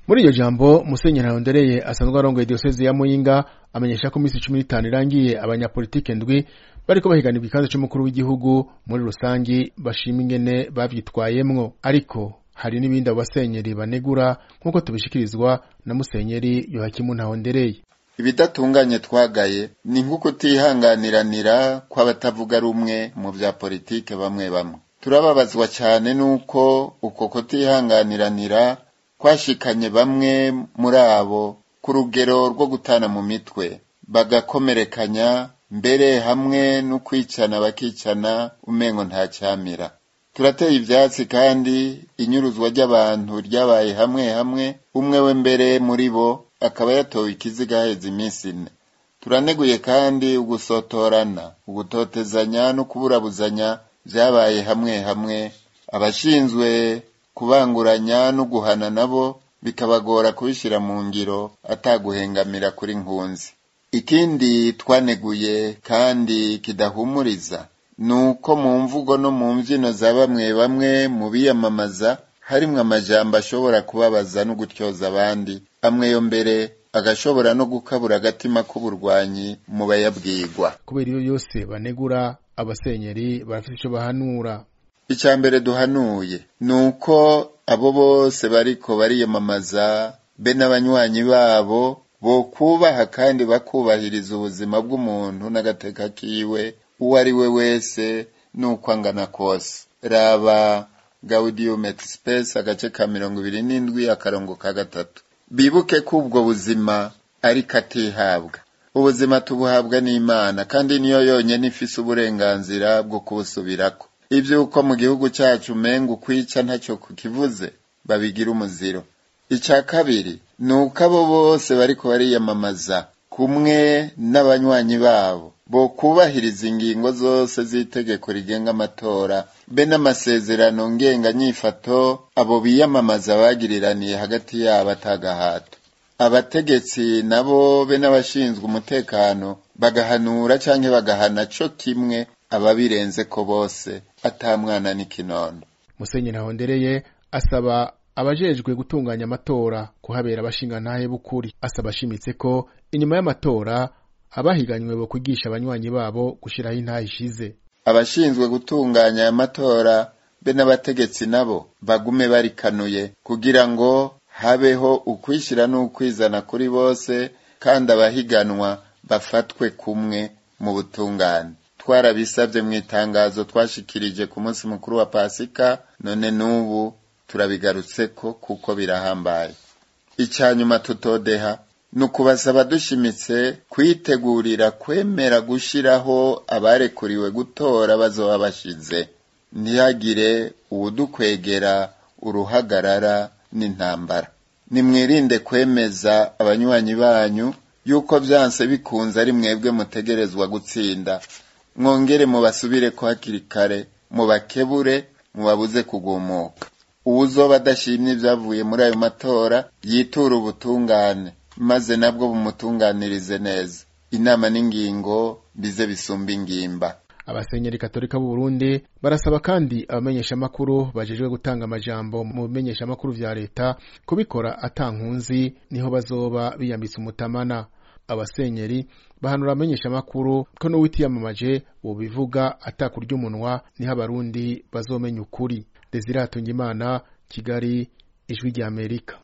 muri iryo jambo musenyeri ntahondereye asanzwe arongoye diyoseze ya muyinga amenyesha ko iminsi cumi n'itanu irangiye abanyapolitike ndwi bariko bahiganirwa ikibanza c'umukuru w'igihugu muri rusangi bashima ingene bavyitwayemwo ariko hari n'ibindi abo basenyeri banegura nk'uko tubishikirizwa na musenyeri yohakimu ntahondereye ibidatunganye twagaye ni nko kutihanganiranira kw'abatavuga rumwe mu vya politike bamwe bamwe turababazwa cyane n'uko uko kutihanganiranira kwashikanye bamwe muri abo ku rugero rwo gutana mu mitwe bagakomerekanya mbere hamwe no kwicana bakicana umengo nta cyamira turateye ivyatsi kandi inyuruzwa ry'abantu ryabaye hamwe hamwe umwe we mbere muri bo akaba yatowe ikiziga haheze iminsi ine turaneguye kandi ugusotorana ugutotezanya no kuburabuzanya vyabaye hamwe hamwe abashinzwe kubanguranya no guhana nabo bikabagora kubishira mu ngiro ataguhengamira kuri nkunzi ikindi twaneguye kandi kidahumuriza nuko mu mvugo no mu mvyino za bamwe bamwe mu biyamamaza harimwo amajambo ashobora kubabaza no gutyoza abandi amwe yo mbere agashobora no gukabura agatima k'uburwanyi mu bayabwirwa kubera iyo yose banegura abasenyeri barafite ico bahanura icya mbere duhanuye ni uko abo bose bariko bariyamamaza be n'abanywanyi babo bokubaha kandi bakubahiriza ubuzima bw'umuntu n'agateka kiwe uwo ari we wese n'uko angana kose raba gaudium et spes agace ka mirongo ibiri n'indwi akarongo ka gatatu bibuke ko ubwo buzima ariko atihabwa ubuzima tubuhabwa n'imana kandi niyo yonyene ifise uburenganzira bwo kubusubirako ivy'uko mu gihugu cacu umenga ukwica ntacyo kukivuze babigira umuziro ica kabiri ni uko abo bose bariko bariyamamaza kumwe n'abanywanyi babo bo kubahiriza ingingo zose z'itegeko rigenga amatora be n'amasezerano ngenganyifato abo biyamamaza bagiriraniye hagati yabo atagahato abategetsi nabo be n'abashinzwe umutekano bagahanura canke bagahana co kimwe ababirenze ko bose ata mwana n'ikinono musenyeri ntahondereye asaba abajejwe gutunganya amatora kuhabera abashingantahe b'ukuri asaba ashimitse ko inyuma y'amatora abahiganywe bo kwigisha abanywanyi babo gushiraho intahe ishize abashinzwe gutunganya aya matora be n'abategetsi nabo bagume barikanuye kugira ngo habeho ukwishyira n'ukwizana kuri bose kandi abahiganwa bafatwe kumwe mu butungane twarabisabye mu itangazo twashikirije ku munsi mukuru wa pasika none n'ubu turabigarutseko kuko birahambaye icya nyuma tutodeha ni ukubasaba dushimitse kwitegurira kwemera gushyiraho abarekuriwe gutora bazoba bashize ntihagire uwudukwegera uruhagarara n'intambara nimwirinde kwemeza abanywanyi banyu yuko byanse bikunze ari mwebwe mutegerezwa gutsinda mwongere mubasubire ko hakiri kare mubakebure mubabuze kugumuka uwuzoba adashimye ibyavuye muri ayo matora yitura ubutungane maze nabwo bumutunganirize neza inama n'ingingo bize bisumba ingimba abasenyeri katolika b'u Burundi barasaba kandi abamenyeshamakuru bajejwe gutanga amajambo mu bimenyeshamakuru vya leta kubikora atankunzi niho bazoba biyambitse umutamana abasenyeri bahanura abamenyeshamakuru ko n'uwitiyamamaje wobivuga atakurya umunwa niho abarundi bazomenya ukuri Desire Hatungimana Kigali Ijwi ry'Amerika